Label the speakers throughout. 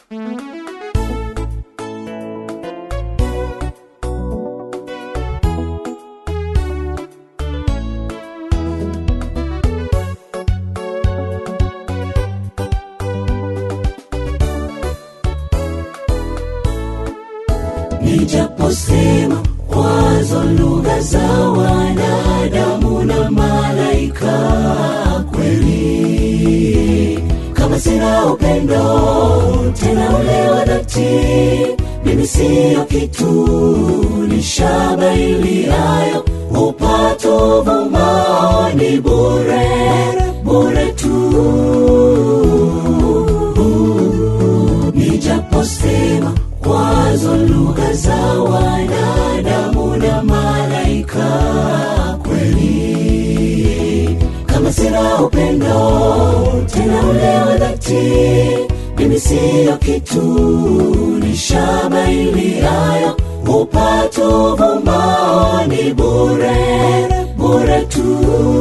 Speaker 1: nijaposema kwazo lugha za wanadamu na malaika kweli kama sina upendo tena ule wa dhati mimi siyo kitu ni shaba iliayo upato vumao ni bure bure tu nijaposema kwazo lugha za wanadamu na malaika kweli kama sina upendo tena ule wa dhati mimi siyo kitu ni shaba iliayo upato vumao ni bure bure tu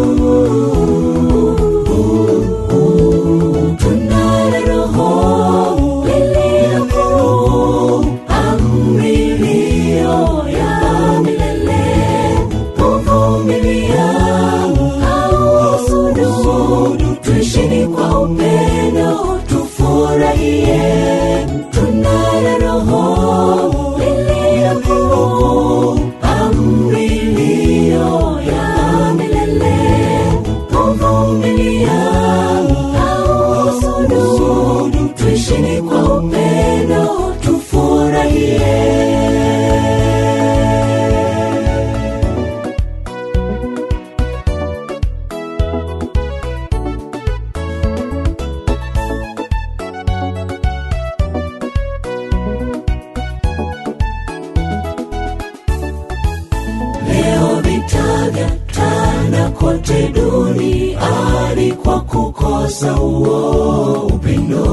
Speaker 1: tunaye roho lililo amri iliyo ya milele kuvumilia au husudu tuishini kwa upendo tufurahie tunaye roho lililo amri iliyo ya milele kuvumilia au husudu tuishini kwa upendo tufurahie leo vita vya tanda kote duniani kwa kukosa huo upendo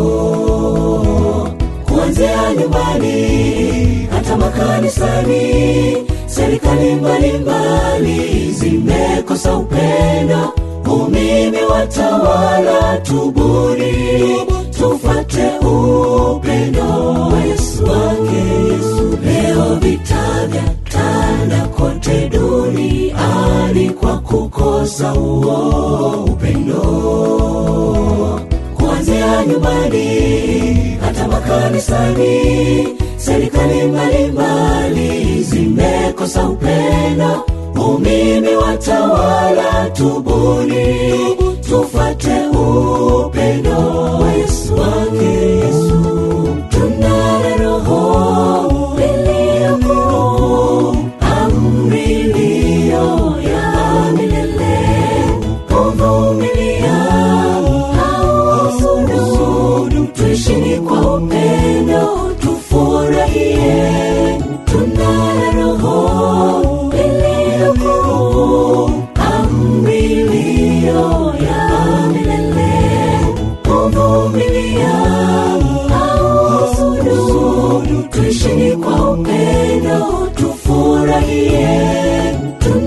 Speaker 1: kuanzia nyumbani hata makanisani serikali mbalimbali zimekosa upendo umimi watawala tubuni tufate upendo wa yesu wake yesu leo vita vya tanda kote duniani kwa kukosa huo upendo kuanzia nyumbani hata makanisani serikali mbalimbali zimekosa upendo umimi watawala tubuni tufate upendo wa yesu wake yesu tunaye roho liliyokuu amri iliyo ya milele kuvumilia au husudu tuishini kwa upendo tufurahie tunaye roho liliyokuu amri iliyo ya milele kuvumilia au husudu tuishini kwa upendo tufurahie tunaye